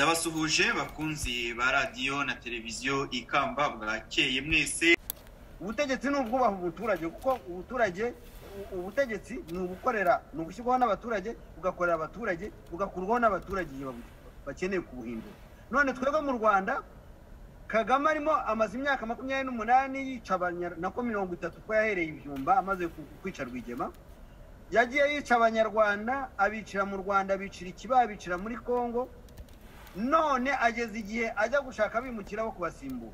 ndabasuhuje bakunzi ba radiyo na televiziyo ikamba bwakeye mwese ubutegetsi ni ubwubaha umuturage kuko ubuturage ubutegetsi ni ubukorera ni ugushyirwaho n'abaturage bugakorera abaturage bugakurwaho n'abaturage igihe bakeneye kubuhindura none twebwe mu rwanda kagame arimo amaze imyaka makumyabiri n'umunani yica nako mirongo itatu ko yahereye ibyumba amaze kwica rwigema yagiye yica abanyarwanda abicira mu rwanda abicira ikiba abicira muri congo none ageze igihe ajya gushaka abimukira bo kubasimbura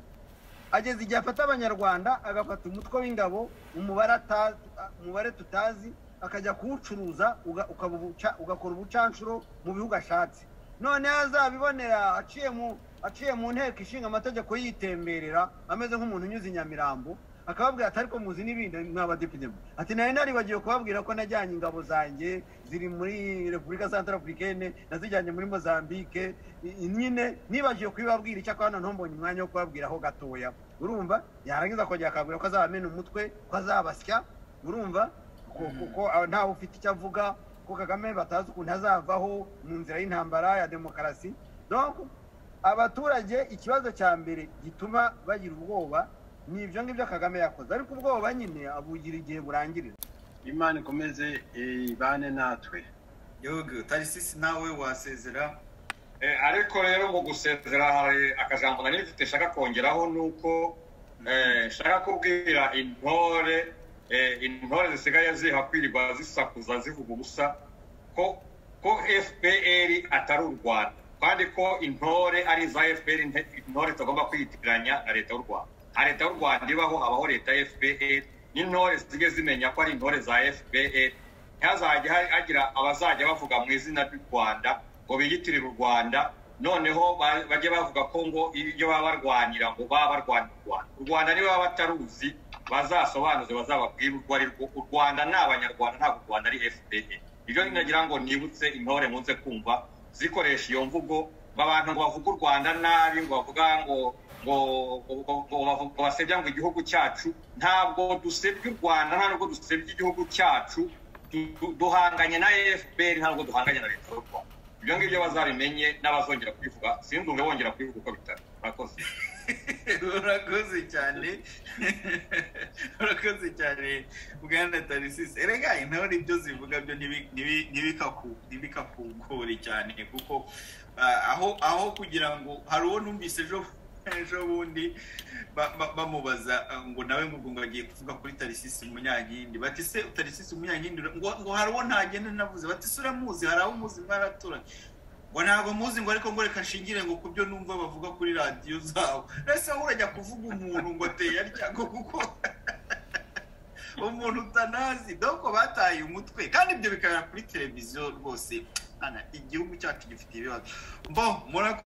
ageze igihe afata abanyarwanda agafata umutwe w'ingabo umubare tutazi akajya kuwucuruza ugakora ubucanshuro mu bihugu ashatse noneho azabibonera aciye mu nteko ishinga amategeko yitemberera ameze nk'umuntu unyuze i nyamirambo akababwira ati ariko muzi n'ibindi mwabadepite ati nari naribagiwe kubabwira ko najyanye ingabo zanjye ziri muri repubulika santarafurikene nazijyanye muri mozambique nyine nibagiwe kubibabwira icyakora hano ntumbonye umwanya wo kubabwiraho gatoya urumva yarangiza akongera akababwira ko azabamena umutwe ko azabasya urumva kuko ntawe ufite icyo avuga ko kagame batazi ukuntu azavaho mu nzira y'intambara ya demokarasi abaturage ikibazo cya mbere gituma bagira ubwoba ni ibyo ngibyo kagame yakoze ariko ubwoba nyine abugira igihe burangirira imana ikomeze ibane natwe yego tarisisi nawe wasezera ariko rero mu gusezera hari akajambo nari mfite nshaka kongeraho ni uko nshaka kubwira intore intore zisigaye ziha kwirirwa zisakuza zivuga ubusa ko ko fpr atari u rwanda kandi ko intore ari iza fpr intore tugomba kwiyitiranya na leta y'u rwanda leta y'u rwanda ibaho habaho leta ya fpr n'intore zijye zimenya ko ari intore za fpr ntihazajya hagira abazajya bavuga mu izina ry'u rwanda ngo biyitirire u rwanda noneho bajye bavuga ko ngo ibyo baba barwanira ngo baba barwanira u rwanda u rwanda niba baba bataruzi bazasobanuze bazababwire urwo ari rwo u rwanda ni abanyarwanda ntabwo u rwanda ari fpr ibyo nagira ngo nibutse intore munze kumva zikoresha iyo mvugo abantu ngo bavuge u rwanda nabi ngo bavuga ngo ngo basebya ngo igihugu cyacu ntabwo dusebya u rwanda ntabwo dusebya igihugu cyacu duhanganye na efuperi ntabwo duhanganye na leta y'u rwanda ibyo ngibyo bazabimenye n'abazongera kubivuga sinzi umwe wongera kubivuga uko bitari urakoze urakoze cyane urakoze cyane bwana tarisisi erega intore ibyo zivuga byo ntibikakugore cyane kuko aho aho kugira ngo hari uwo numvise ejo ejo bundi bamubaza ngo nawe ngo ngo agiye kuvuga kuri tarisisi umunyankindi bati se tarisisi umunyankindi ngo hari uwo ntagenda navuze bati se uramuzi hari abo muzi mwaraturanye ngo ntabwo muzi ngo ariko ngo reka nshingire ngo ku byo numva bavuga kuri radiyo zabo mbese aho urajya kuvuga umuntu ngo teyarya ngo kuko umuntu utanazi doko bataye umutwe kandi ibyo bikabera kuri televiziyo rwose igihugu cyacu gifite ibibazo mbo murakoze